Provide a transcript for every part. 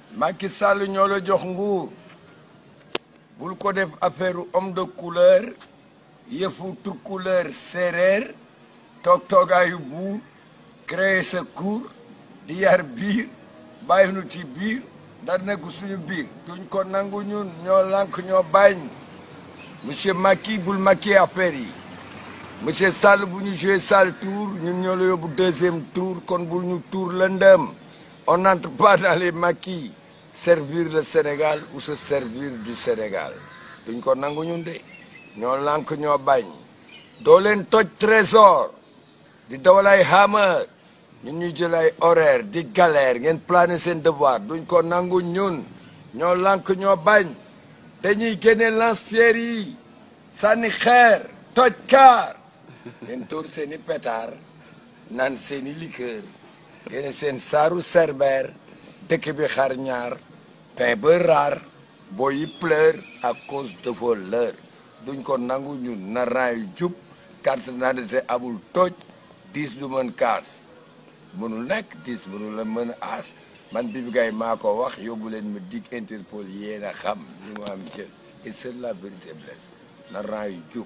Macky Sall ñoo la jox nguur bul ko def affaire homme de couleur yëfu tukkuleur séeréer toog toogaayu buur créer sa cour di yar biir bàyyi nu ci biir dar nekk suñu biir duñ ko nangu ñun ñoo lànk ñoo bañ monsieur Macky bul Macky affaire yi monsieur Sall bu ñu joué Sall tour ñun ñoo la yóbbu deuxième tour kon bul ñu tour lëndëm on n'entre pas dans les Macky servir le Sénégal ou se servir du Sénégal duñ ko nangu ñun de ñoo lànk ñoo bañ doo leen toj trésor di dawal ay hammer ñun ñu jël ay horaire di galère ngeen plané seen devoir duñ ko nangu ñun ñoo lànk ñoo bañ dañuy génne lance-pierre yi sànni xeer toj kaar ngeen tóor seen i pétard naan seen i liqueur génne seen saaru cerbère dëkk bi xar ñaar pain ba rare boo yi pleure à cause de vos leurs duñ ko nangu ñun na ran yu jub carte d'identité amul toj diis du mën kaas mënul nekk diis mënul la mën a aas man Bibi Gaye maa ko wax yóbbu leen ma dig Interpol yéen a xam li mu am jël et seule la vérité blesse na ran yu jub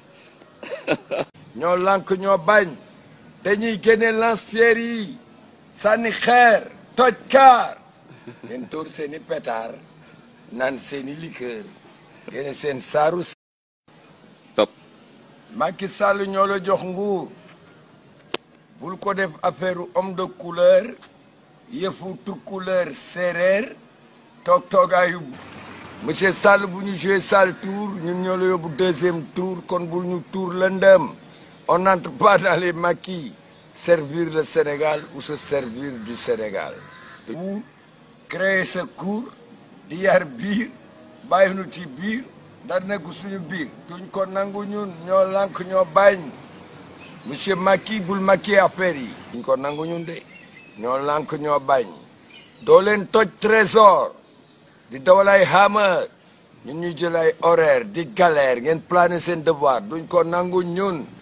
ñoo lànk ñoo bañ dañuy génne lance-pierre yi sànni xeer toj kaar ngeen tóor seen i pétard naan seen i liqueur génne seen saaru top Macky Sall ñoo la jox nguur bul ko def affaire homme de couleur yëfu tukkuleur séeréer toog toogaayu monsieur Sall bu ñu joué Sall tour ñun ñoo la yóbbu deuxième tour kon bul ñu tour lëndëm on n'entre pas dans les Macky servir le Sénégal ou se servir du Sénégal ou créer sa cour di yar biir bàyyi nu ci biir dar nekk suñu biir duñ ko nangu ñun ñoo lànk ñoo bañ monsieur Macky bul Macky affaire yi duñ ko nangu ñun de ñoo lànk ñoo bañ doo leen toj trésor di dawal ay hammer ñun ñu jël ay horaire di galère ngeen plané seen devoir duñ ko nangu ñun